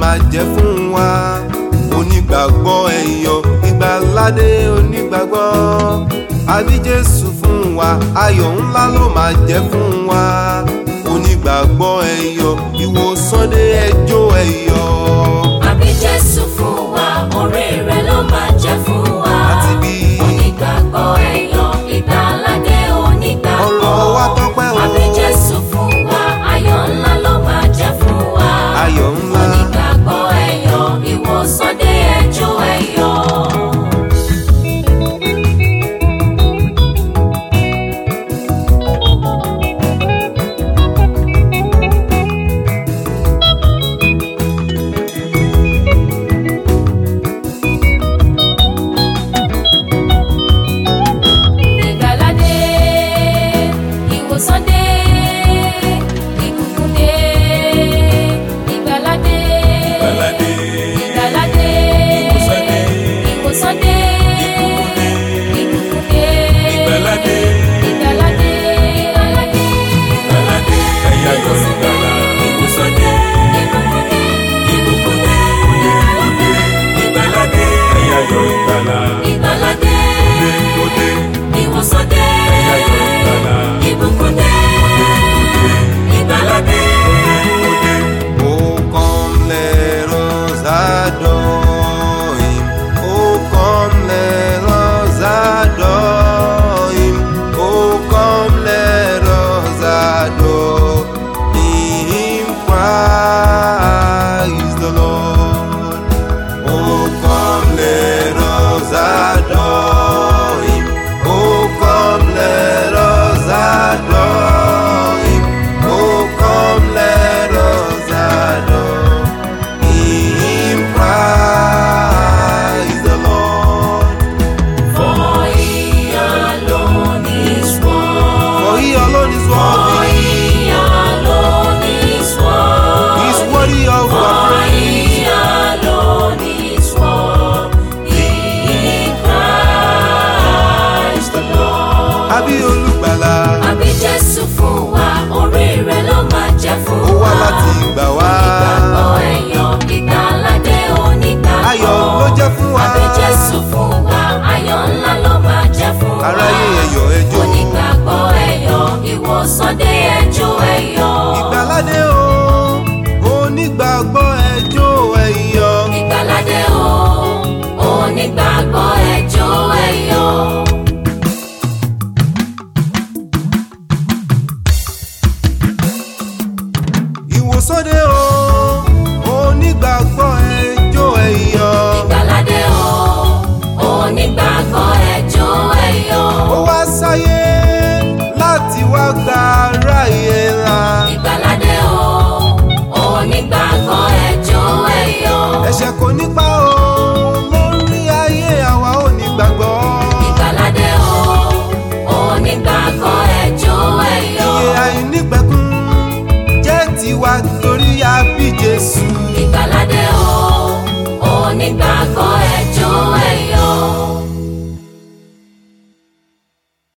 máa jẹ́ fún wa onígbàgbọ́ ẹ̀yọ̀ ìgbàládé onígbàgbọ́ àbí Jésù fún wa ayọ̀ ńlá ló máa jẹ́ fún wa onígbàgbọ́ ẹ̀yọ̀ ìwòsàn dé ẹjọ́ ẹ̀yọ̀ àbí Jésù fún wa orí rẹ̀ ló máa jẹ́ fún wa. àti bí onígbàgbọ́ ẹ̀yọ̀ ìgbàládé onígbàgbọ́. ọ̀rọ̀ wa tọ́pẹ́ o àbí Jésù fún wa ayọ̀ ńlá ló máa jẹ́ fún wa. ayọ̀ ńlá onígbàgbọ́ ẹ̀yọ̀ ìwòsàn dé ẹjọ́ ẹ̀yọ̀. ìgbàládé ìwòsàn dé ìbùkún dé ìgbàládé Ìgbàládé, ìgbàládé ìwòsàn dé, ìwòsàn dé ìbùkún dé, ìbùkún dé ìgbàládé, ìgbàládé ìgbàládé ìgbàládé, ẹ̀yà yọ ìgbàlà, ìwòsàn dé, ìbùkún dé ìbùkún dé, ìgbàládé, ẹ̀yà yọ ìgbàlà, ìgbàládé ó dé, ìwòsàn dé ẹ̀yà yọ ìgbàlà, ìbùkún dé ìgbàládé. ó dé. Oh, come, let us adore him. Oh, come, let us adore him. Oh, come, let us adore him. Praise the Lord. Oh, come, let us adore him. Oh, come, let us adore him. Oh, come, let us adore him. Praise the Lord. For he alone is worthy. For he alone is worthy. He alone is worthy. He is worthy of our For praise. he alone is worthy. Christ the Lord. Àbí olùgbàlà. Àbí Jésù fún wa, orí rẹ̀ ló máa jẹ́ fún Ó wa. wá láti gbà wá. Ìgbàgbọ́ ẹ̀yọ̀ ìgbàládé onígbàgbọ́. Ayọ̀ ló jẹ́ fún wa. Àbí Jésù fún wa, ayọ̀ ńlá ló máa jẹ́ fún wa. Aráyé ẹ̀yọ̀ ẹjọ́. Onígbàgbọ́ ẹ̀yọ̀ ìwòsàn dé ẹjọ́ ẹ̀yọ̀. Ìgbàládé o, onígbàgbọ́ ẹjọ́ ẹ̀yọ̀. Ìgbàládé o, onígbàgbọ́ ẹjọ́ ẹ̀yọ̀. Ìwòsàn dé o, onígbàgbọ́ ẹjọ́ ẹ̀yọ̀. Ìgbàládé o, onígbàgbọ́ ẹjọ́ ẹ̀yọ̀. Ó wá sáyé láti wá gba aráyé là. Ìgbàládé o, onígbàgbọ́ ẹjọ́ ẹ̀yọ̀. Ẹ̀ṣẹ̀ kò nípa o, lórí ayé àwa onígbàgbọ́. Ìgbàládé o, onígbàgbọ́ ẹjọ́ ẹ̀yọ̀. Iye àìnípẹ̀kun jẹ́ tiwa torí a bí Jésù.